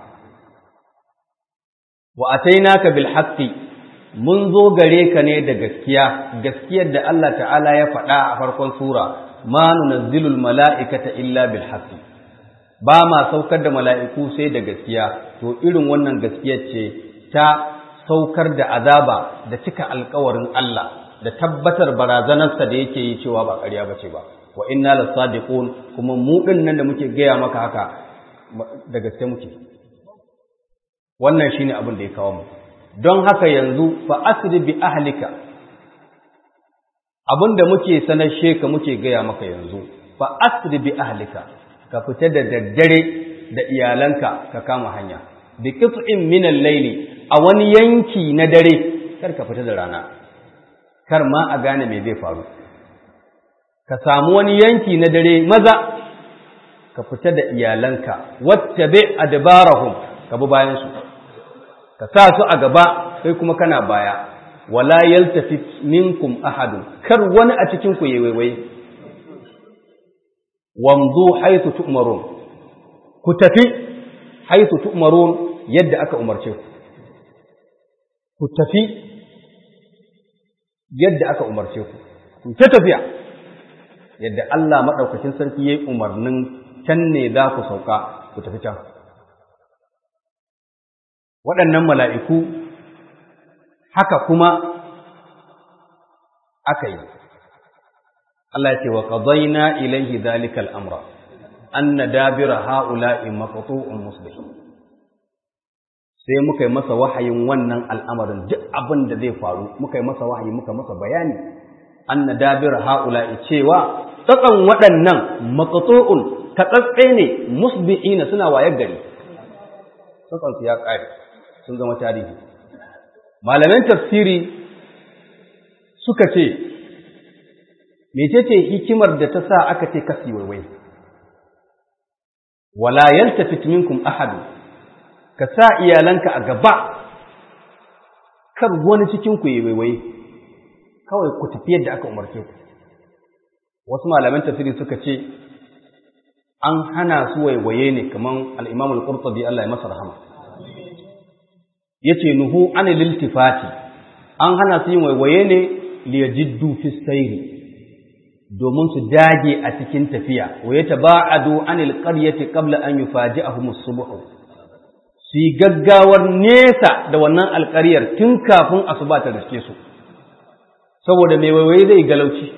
wa atainaka bil haqqi mun zo gare ka ne da gaskiya gaskiyar da Allah ta'ala ya faɗa a farkon sura ma nunazzilul mala'ikata illa bil haqqi ba ma saukar da mala'iku sai da gaskiya to irin wannan gaskiyar ce ta saukar da azaba da cika alkawarin Allah da tabbatar barazanarsa da yake yi cewa ba ƙarya ba ce ba wa inna lasadiqun kuma mu ɗin nan da muke gaya maka haka da gaske muke wannan shine abin da ya kawo mu don haka yanzu fa asri bi ahlika abin da muke sanar sheka muke gaya maka yanzu fa asri bi ahlika ka fita da daddare da iyalanka ka kama hanya bi qit'in min al-layli a wani yanki na dare kar ka fita da rana kar ma a gane me zai faru ka samu wani yanki na dare maza ka fita da iyalanka wattabi adbarahum ka bi bayan su ka sa su a gaba kai kuma kana baya wala yaltafit minkum ahadun kar wani a cikin ku yayi waiwai wamdu haythu tu'marun ku tafi haythu tu'marun yadda aka umarce ku ku tafi yadda aka umarce ku ku ta tafiya yadda Allah madaukakin sarki yayi umarnin can ne za ku sauka ku tafi can waɗannan mala'iku haka kuma aka yi Allah ya ce wa qadayna ilayhi dhalika al-amra anna dabira ha'ula'i maqtu'un musbih sai muka yi masa wahayin wannan al'amarin duk abin da zai faru muka yi masa wahayi muka masa bayani anna dabira ha'ula'i cewa tsakan waɗannan maqtu'un tatsatse ne musbi'ina suna wayar gari tsakan su ya ƙare sun zama tarihi malaman tafsiri suka ce mecece hikimar da ta sa aka ce kasi waiwai wala yaltafit minkum ahad ka sa iyalanka a gaba kar wani cikin ku yi waiwai kawai ku tafi yadda aka umarce ku wasu malaman tafsiri suka ce an hana su waiwaye ne kaman al-Imam al-Qurtubi Allah ya masa rahama yace nuhu an liltifati an hana su yin waiwaye ne liyajiddu fi sayri domin su dage a cikin tafiya wa yataba'adu anil qaryati qabla an yufaji'ahum as-subh su yi gaggawar nesa da wannan alƙaryar tun kafin asuba ta riske su saboda mai waiwaye zai galauci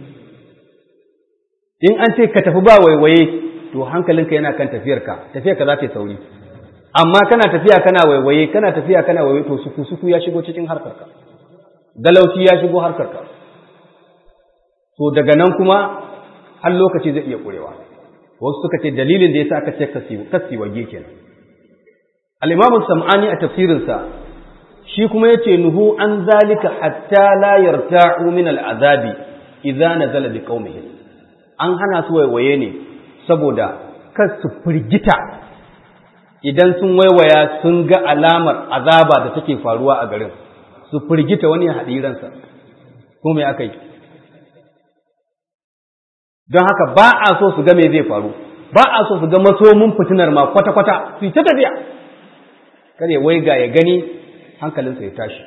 in an ce ka tafi ba waiwaye to hankalinka yana kan tafiyarka tafiyarka za ta yi sauri amma kana tafiya kana waiwaye kana tafiya kana waiwaye to suku suku ya shigo cikin harkarka galauci ya shigo harkarka to daga nan kuma har lokaci zai iya kurewa wasu suka ce dalilin da yasa aka ce kasi wage kenan al-imam sam'ani a tafsirinsa shi kuma yace nuhu an zalika hatta la yarta'u min al-azabi idza nazala bi qaumihi an hana su waiwaye ne saboda kar su firgita idan sun waiwaya sun ga alamar azaba da take faruwa a garin su firgita wani hadiransa ko me aka yi don haka ba a so su ga me zai faru ba a so su ga masomin fitinar ma kwata-kwata su ta tafiya kar ya waiga ya gani hankalinsa ya tashi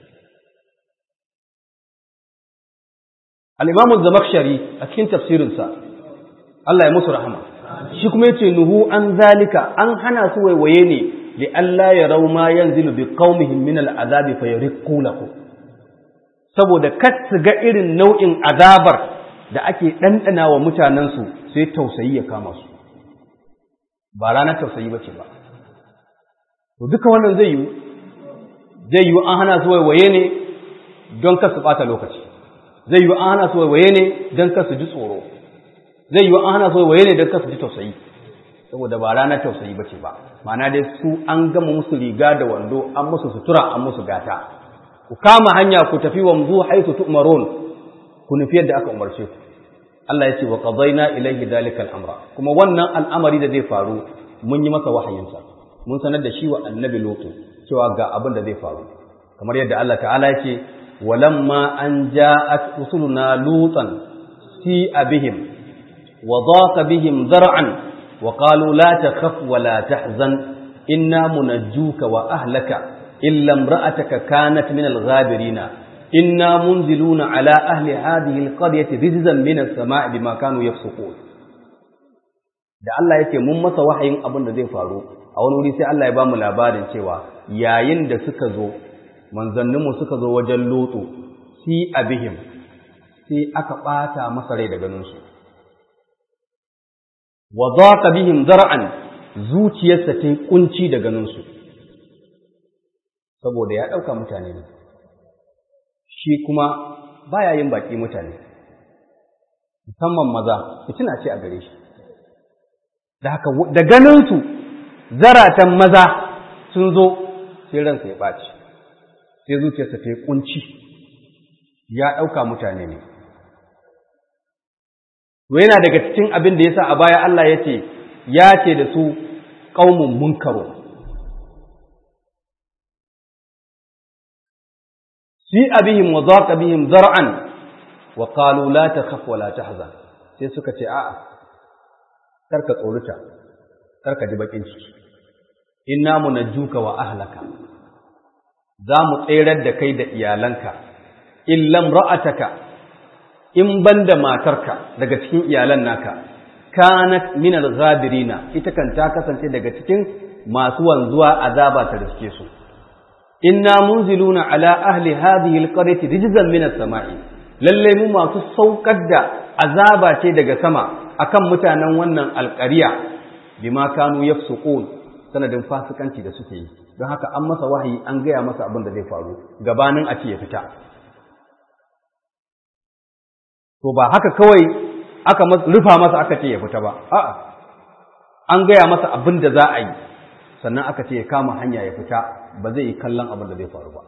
al-imamu zamakshari a cikin tafsirinsa Allah ya musu rahama shi kuma yace nuhu an zalika an hana su waiwaye ne li Allah ya rau ma yanzilu bi qaumihim min al-azabi fa yariqu lahu saboda kar su ga irin nau'in azabar da ake ɗanɗana wa mutanensu sai tausayi ya kama su ba ranar tausayi ba ce ba to duka wannan zai yi zai yi an hana su waiwaye ne don kar su ɓata lokaci zai yi an hana su waiwaye ne don kar su ji tsoro zai yi an hana su waiwaye ne don kar su ji tausayi saboda ba ranar tausayi ba ce ba ma'ana dai su an gama musu riga da wando an musu sutura an musu gata ku kama hanya ku tafi wamzu haitu tu'marun ku nufi yadda aka umarce ku Allah ya ce wa qadayna ilayhi dhalika al-amra kuma wannan al'amari da zai faru mun yi masa wahayinsa mun sanar da shi wa annabi lutu cewa ga abin da zai faru kamar yadda Allah ta'ala ya ce walamma an ja'at rusuluna lutan si abihim wa dhaqa bihim zar'an wa qalu la takhaf wa la tahzan inna munajjuka wa ahlaka illa imra'ataka kanat min al-ghabirina inna munziluna ala ahli hadhihi alqaryati rizqan min as-sama'i bima kanu yafsukun da Allah yake mun masa wahayin abin da zai faru a wani wuri sai Allah ya bamu labarin cewa yayin da suka zo manzannin mu suka zo wajen lutu si abihim sai aka bata masa rai da ganin su wa dhaqa bihim zar'an zuciyarsa ta kunci da ganin su saboda ya dauka mutane ne shi kuma baya yin baki mutane musamman maza fitina ce a gare shi da haka da ganinsu zaratan maza sun zo sai ransa ya ɓaci sai zuciyarsa ta yi ƙunci ya ɗauka mutane ne to yana daga cikin abin da ya sa a baya Allah ya ce ya ce da su ƙaumun munkaro fi abihim wa zaqa bihim zar'an wa qalu la takhaf wa la tahzan sai suka ce a'a karka tsoruta karka ji bakin ciki inna munajjuka wa ahlaka za mu tserar da kai da iyalanka illam ra'ataka in banda matarka daga cikin iyalan naka kanat min al-ghabirina ita kan ta kasance daga cikin masu wanzuwa azaba ta riske su inna munziluna ala ahli hadhihi al-qaryati rijzan min as-sama'i lalle mu masu saukar da azaba ce daga sama akan mutanen wannan alƙarya bima kanu yafsuqun sanadin fasikanci da suke yi don haka an masa wahayi an gaya masa abin da zai faru gabanin a ce ya fita to ba haka kawai aka rufa masa aka ce ya fita ba a'a an gaya masa abin da za a yi sannan aka ce ya kama hanya ya fita ba zai yi kallon abin da zai faru ba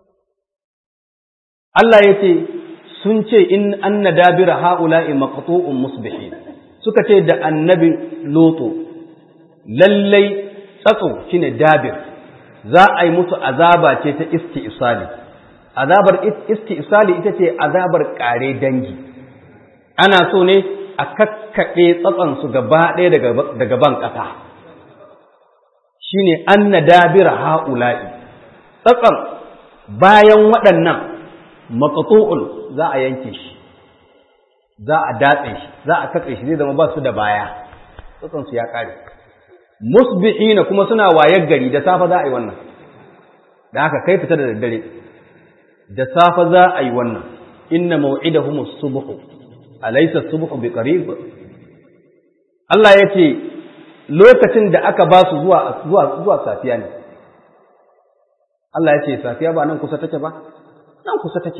Allah ya ce sun ce in anna dabira ha'ula'i maqtu'un musbihin suka ce da annabi loto lallai tsatso shine dabir za a yi musu azaba ce ta isti'sali azabar isti'sali ita ce azabar kare dangi ana so ne a kakkaɓe tsatsansu gaba ɗaya daga ban ƙasa shine anna dabira ha'ula'i tsatsan bayan waɗannan maqtu'un za a yanke shi za a datse shi za a katse shi zai zama ba su da baya tsatsan su ya kare musbihina kuma suna wayar gari da safa za a yi wannan da haka kai fita da daddare da safa za a yi wannan inna maw'idahum as-subh alaysa as-subh biqarib Allah yace lokacin da aka ba su zuwa zuwa zuwa safiya ne Allah yace safiya ba nan kusa take ba nan kusa take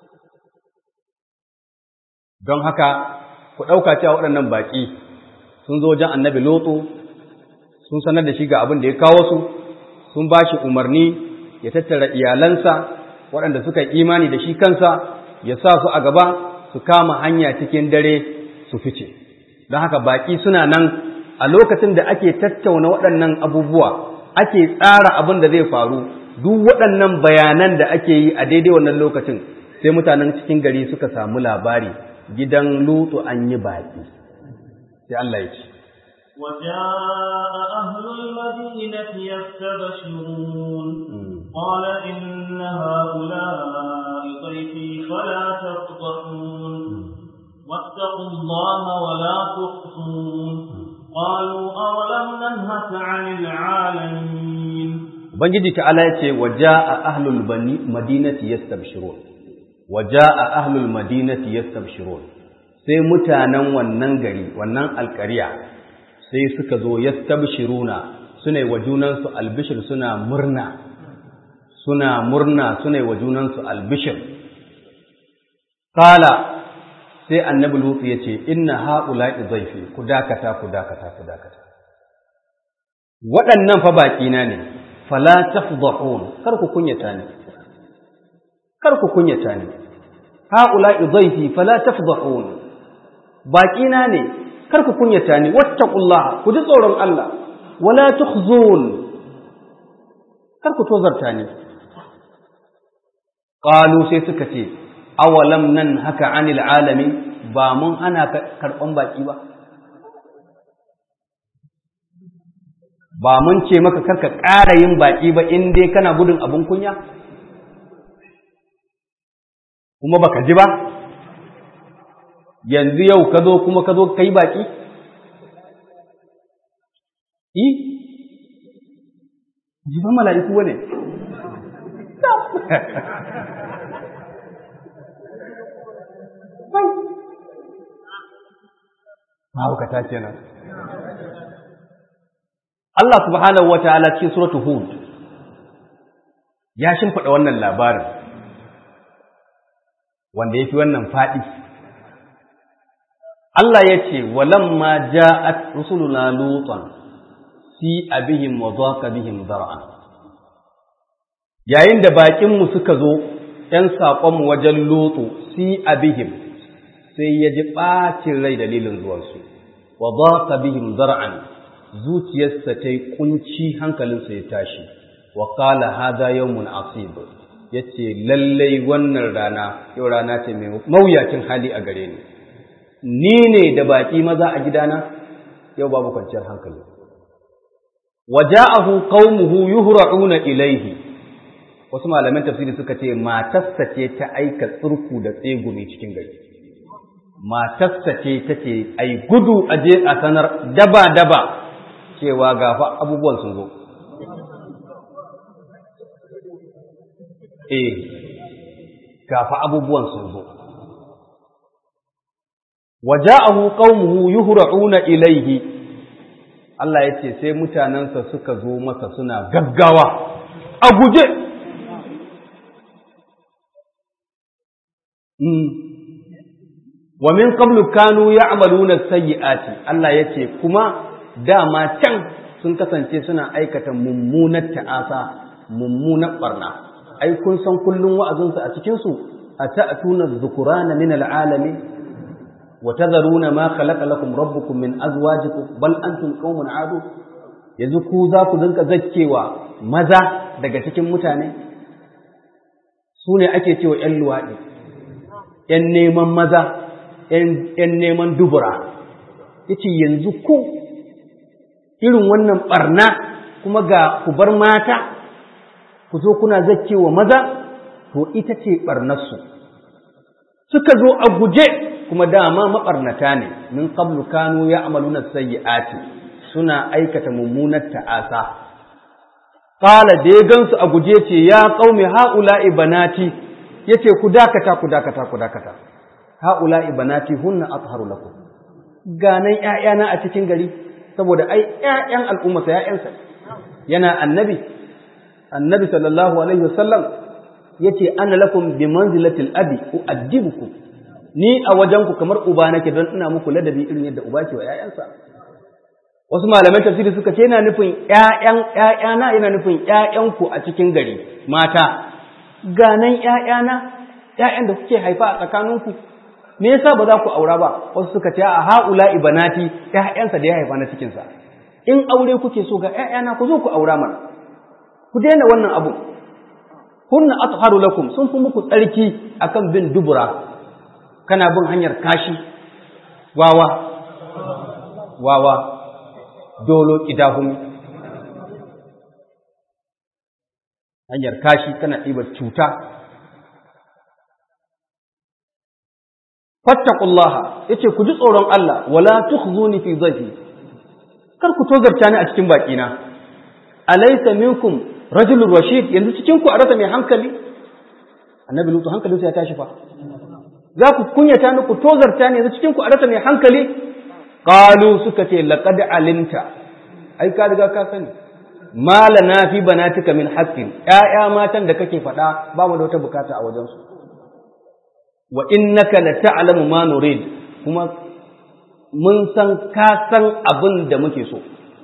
don haka ku ɗauka cewa waɗannan baƙi sun zo wajen annabi lotso sun sanar da shi ga abin da ya kawo su sun ba shi umarni ya tattara iyalansa waɗanda suka yi imani da shi kansa ya sa su a gaba su kama hanya cikin dare su fice don haka baƙi suna nan a lokacin da ake tattauna waɗannan abubuwa ake tsara abin da zai faru duk waɗannan bayanan da ake yi a daidai wannan lokacin sai mutanen cikin gari suka samu labari gidan lutu an yi baƙi sai Allah ya ce وجاء أهل المدينة يستبشرون قال إن هؤلاء ضيفي فلا تفضحون واتقوا الله ولا تخصون قالوا أولم ننهك عن العالمين Ubangiji ta'ala ya ce, Waja a ahlul madinati yastabshirun Waja a ahlul madinati yastabshirun sai mutanen wannan gari, wannan alƙariya sai suka zo yastabshiruna suna wa junansu albishir suna murna suna murna suna wa junansu albishir kala sai annabi lutu ya ce inna haula'i zaifi ku dakata ku dakata ku dakata waɗannan fa baƙina ne fala tafdhahun kar ku kunyata ni kar ku kunyata ni haula'i zaifi fala tafdhahun baƙina ne kar ku kunyata ni wattaqullaha ku ji tsoron Allah wala tukhzun kar ku tozarta ni qalu sai suka ce awalam nan haka anil alamin ba mun ana karban baki ba ba mun ce maka karka ƙara yin baki ba in dai kana gudun abun kunya kuma baka ji ba yanzu yau ka zo kuma ka zo ka yi baƙi? Yi? Jifan mala'iku wane? Mahaukata kenan. Allah subhanahu wa ta'ala cikin suratu Hud ya shimfiɗa wannan labarin wanda ya fi wannan faɗi. Allah ya ce, Walamma ja'at rusuluna lutan fi abihim wa zaqa bihim zar'an. yayin da baƙinmu suka zo ‘yan saƙonmu wajen lotso si abihim sai ya ji ɓacin rai dalilin zuwansu wa ba ka bihim zar'an zuciyarsa ta yi ƙunci hankalinsa ya tashi wa ƙala hada yawmun asib ya ce lallai wannan rana yau rana ce mai mawuyacin hali a gare ni ni ne da baƙi maza a gidana yau babu kwanciyar hankali waja'ahu qaumuhu yuhra'una ilaihi wasu malaman tafsiri suka ce matarsa ce ta aika tsurku da tsegumi cikin gari matarsa ce ta ce ai gudu a je a sanar daba daba cewa gafa abubuwan sun zo eh gafa abubuwan sun zo waja'ahu qaumuhu yuhra'una ilaihi Allah ya ce sai mutanensa suka zo masa suna gaggawa a guje wa min qablu kanu ya'maluna sayyi'ati Allah ya ce kuma dama can sun kasance suna aikata mummunar ta'asa mummunar barna ai kun san kullun wa'azinsu a cikin su ata'tuna dhukurana min al'alamin وتذرون ما خلق لكم ربكم من أزواجكم بل أنتم قوم عادون yanzu ku za ku dinka zakkewa maza daga cikin mutane su ne ake cewa ‘yan luwaɗi ‘yan neman maza ‘yan neman dubura yace yanzu ku irin wannan ɓarna kuma ga ku bar mata ku zo kuna zakkewa maza to ita ce ɓarnarsu suka zo a guje kuma dama maɓarnata ne min qablu kanu ya'maluna sayyi'ati suna aikata mummunar ta'asa qala da ya gansu a guje ce ya qaumi haula'i banati yace ku dakata ku dakata ku dakata haula'i banati hunna atharu lakum ganan ƴaƴana a cikin gari saboda ai ƴaƴan al'umma sa ƴaƴansa yana annabi annabi sallallahu alaihi wasallam yace ana lakum bi manzilatil abi uaddibukum ni a wajenku kamar uba nake don ina muku ladabi irin yadda uba ke wa ‘ya'yansa. Wasu malaman tafsiri suka ce yana nufin ‘ya'yan ‘ya'yana yana nufin ‘ya'yanku a cikin gari mata, ganan ‘ya'yana ‘ya'yan da kuke haifa a tsakaninku, me yasa ba za ku aura ba, wasu suka ce a ha'ula ibanati ‘ya'yansa da ya haifa na cikinsa. In aure kuke so ga ‘ya'yana ku zo ku aura mana, ku daina wannan abu. Hunna atharu lakum sun fi muku tsarki akan bin dubura kana bin hanyar kashi wawa wawa dolo idahumi hanyar kashi kana ɗibar cuta fattaqullaha yace ku ji tsoron Allah wala tukhzuni fi dhayfi kar ku tozarta ni a cikin baƙina alaysa minkum rajulun rashid yanzu cikin ku a rasa mai hankali annabi lutu hankalinsa ya tashi fa za ku kunyata ni ku tozarta ne yanzu cikin ku a rasa mai hankali qalu suka ce laqad alimta ai ka riga ka sani malana fi banatika min haqqin ƴaƴa matan da kake faɗa ba mu da wata bukata a wajen su wa innaka la ta'lamu ma nurid kuma mun san ka san abin da muke so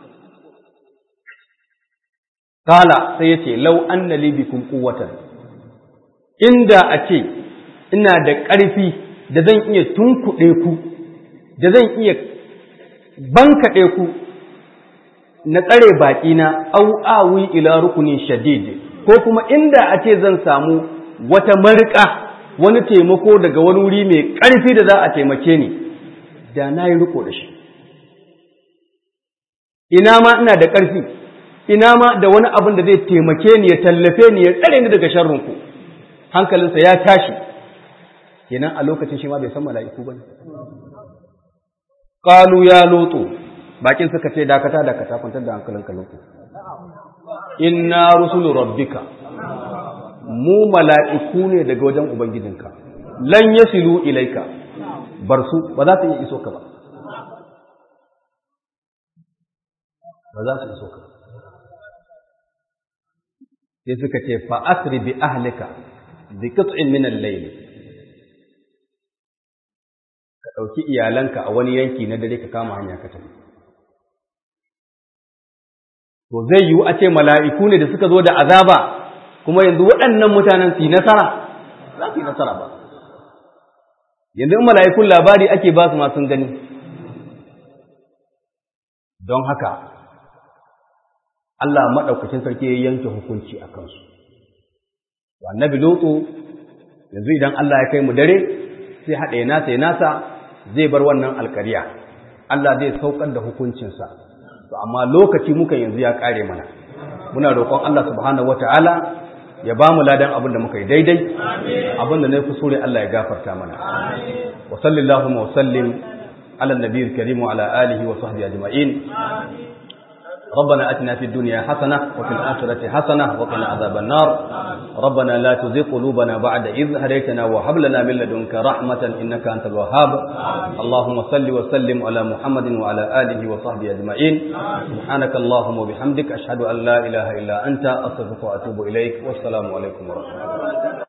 kala sai yace law anna li bikum quwwatan inda a ce ina da ƙarfi da zan iya tunkuɗe ku, da zan iya bankaɗe ku na tsare baƙina au awi ila rukunin shadid ko kuma inda a ce zan samu wata marika wani taimako daga wani wuri mai ƙarfi da za a taimake ni da na yi riko da shi ina ma ina da ƙarfi ina ma da wani abin da zai taimake ni ya tallafe ni ya tsare ni daga sharrinku hankalinsa ya tashi kenan a lokacin shi ma bai san mala'iku ba ne. Ƙalu ya lotso, bakin suka ce dakata dakata kwantar da hankalinka lotso. Inna rusulu rabbika, mu mala'iku ne daga wajen Ubangijinka, lan yasilu ilaika, bar su ba za su iya iso ka ba. Ba za su iso ka ba. Sai suka ce fa'asri bi ahlika bi qit'in min al-layl ka ɗauki iyalanka a wani yanki na dare ka kama hanya ka tafi. To zai yiwu a ce mala'iku ne da suka zo da azaba kuma yanzu waɗannan mutanen su yi nasara za su yi nasara ba yanzu in mala'ikun labari ake ba su masu gani don haka Allah maɗaukacin sarki ya yanke hukunci a kansu annabi lutsu yanzu idan Allah ya kai mu dare sai haɗa ya nasa ya nasa zai bar wannan alkariya Allah zai saukar da hukuncinsa to amma lokaci muka yanzu ya ƙare mana muna roƙon Allah subhanahu wata'ala ya ba mu ladan abin da muka yi daidai abin da na yi kusure Allah ya gafarta mana wa sallallahu wa sallim ala nabiyil karim wa ala alihi wa sahbihi ajma'in ربنا أتنا في الدنيا حسنة وفي الآخرة حسنة وقنا عذاب النار ربنا لا تزغ قلوبنا بعد إذ هديتنا وهب لنا من لدنك رحمة إنك أنت الوهاب اللهم صل وسلم على محمد وعلى آله وصحبه أجمعين سبحانك اللهم وبحمدك أشهد أن لا إله إلا أنت أستغفرك وأتوب إليك والسلام عليكم ورحمة الله